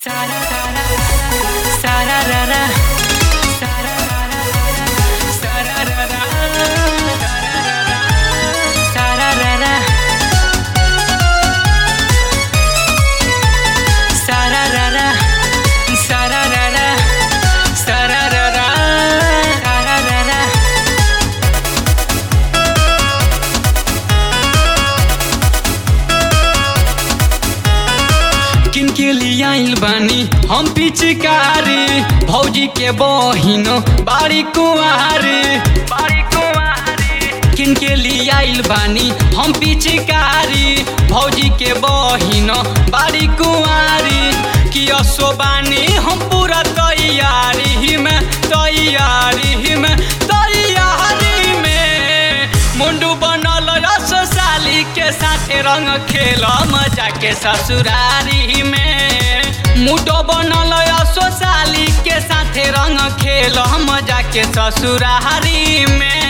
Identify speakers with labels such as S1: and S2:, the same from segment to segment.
S1: किनके लिए आइल बानी हम पिचकारी भौजी के बहिनो बाड़ी कुआरी बाड़ी कुआरी किनके लिए आइल बानी हम पिचकारी भौजी के बहिनो बाड़ी कुआरी कि असो बानी हम पूरा तैयारी में तैयारी में तैयारी में मुंडू बनल रस साली के साथे रंग खेल मजा के ससुरारी में मुडो बनल असो साली के साथे रंग खेल मजा के ससुरारी में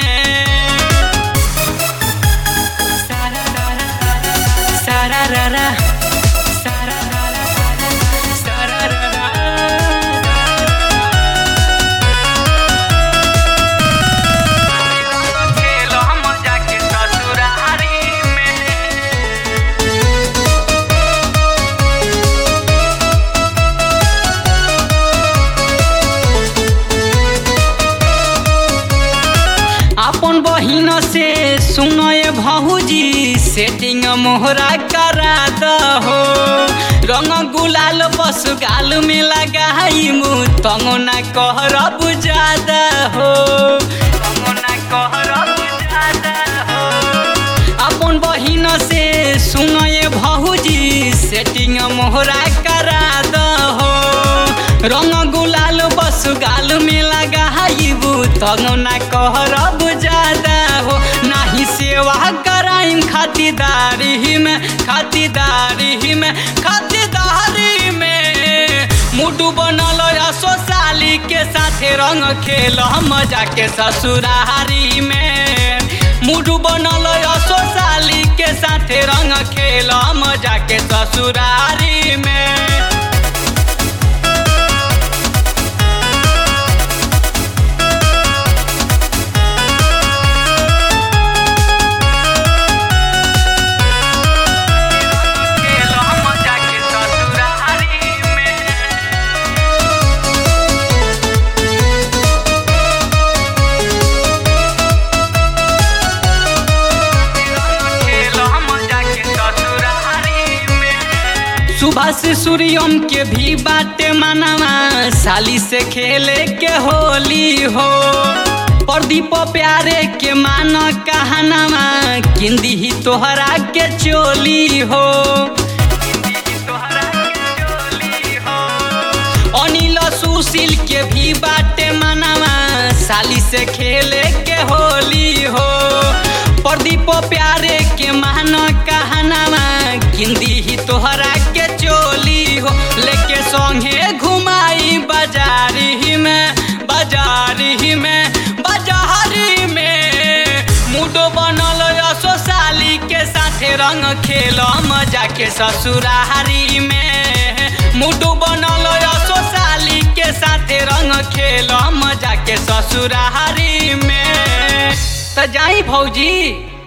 S1: सारा रा रा सारा रा रा सारा रा रा खेल मजा के ससुरारी में अपन बहिन से सुनय भौजी सेटिंग मोहरा करा दहो रंग गुलाल बस गाल में लगाई मुँह तंगो ना कहरब ज्यादा हो तंगो ना कहरब ज्यादा हो अपन बहिन से सुनय भौजी सेटिंग मोहरा करा दहो रंग गुलाल बस गाल में लगाइबू तंग ना कहरब ज्यादा हो नाही सेवा कराइन खातिदारी में खातिदारी में खातिदारी में मुडू बनल असो साली के साथे रंग खेल मजा के ससुरारी में मुडू बनल असो साली के साथे रंग खेल मजा के ससुरारी में खेल मजा के ससुरारी में खेल मजा के ससुरारी में सुबह से सूर्यम के भी बाटे मनवा साली से खेले के होली हो प्रदीप प्यारे के मान कहनवा किंदी ही तोहरा के चोली हो अनिल सुशील के भी बाटे मनवा साली से खेले के होली हो प्रदीप प्यारे के मान कहनवा किंदी ही तोहरा के चोली हो लेके संगे घुमाई बाजारी में बाजारी में बाजारी में मुडो बनल असो साली के साथे रंग खेल मजा के ससुरारी में मुडो बनल असो साली के साथे रंग खेल मजा के ससुरारी में त जाई भौजी